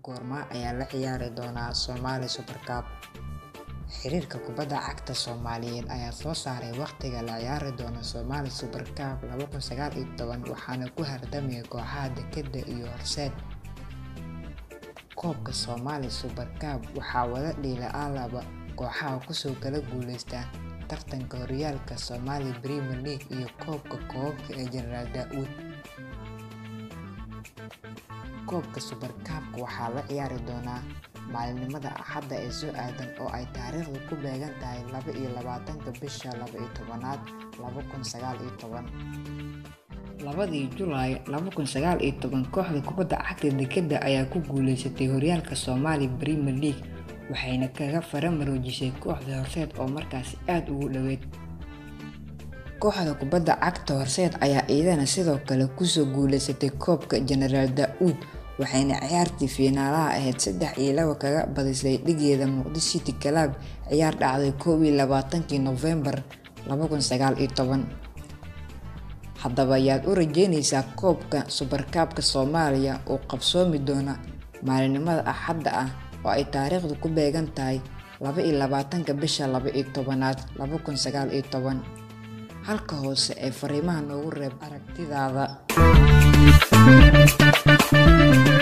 Goorma ayaa la ciyaari doona Somali Super Cup? Xiriirka kubadda cagta Soomaaliyeed ayaa soo saaray waqtiga la ciyaari doono Somali Super Cup laba kun sagaal iyo toban waxaana ku hardamaya kooxaha Dekedda iyo Horseed. Koobka Somali Super Cup waxaa wada dhila laba kooxaha kusoo kala guuleysta tartanka horyaalka Somali Premier League iyo koobka koobabka ee General Daud. Koobka Super Cup-ka waxaa la ciyaari doonaa maalinimada Axadda ee soo aadan oo ay taariikhdu ku beegan tahay laba iyo labaatanka bisha laba iyo tobnaad laba kun sagaal iyo toban. Labadii Julaay laba kun sagaal iyo toban kooxda kubadda cagta Dekedda ayaa ku guuleysatay horyaalka Somali Premier League waxayna kaga fara-maroojisay kooxda Horseed oo markaasi aad ugu dhaweyd. Kooxda kubadda cagta Horseed ayaa iyadana sidoo kale kusoo guuleysatay koobka General Daud waxayna ciyaartii fiinaalaha ahayd saddex iyo laba kaga badisay dhigeeda Muqdisho City Club ciyaar dhacday kow iyo labaatankii Noofembar laba kun sagaal iyo toban. Haddaba yaad u rajeyneysaa koobka Super Cup-ka Soomaaliya oo qabsoomi doona maalinimada Axadda ah oo ay taariikhdu ku beegan tahay laba iyo labaatanka bisha laba iyo tobnaad laba kun sagaal iyo toban. Halka hoose ee fariimaha noogu reeb aragtidaada.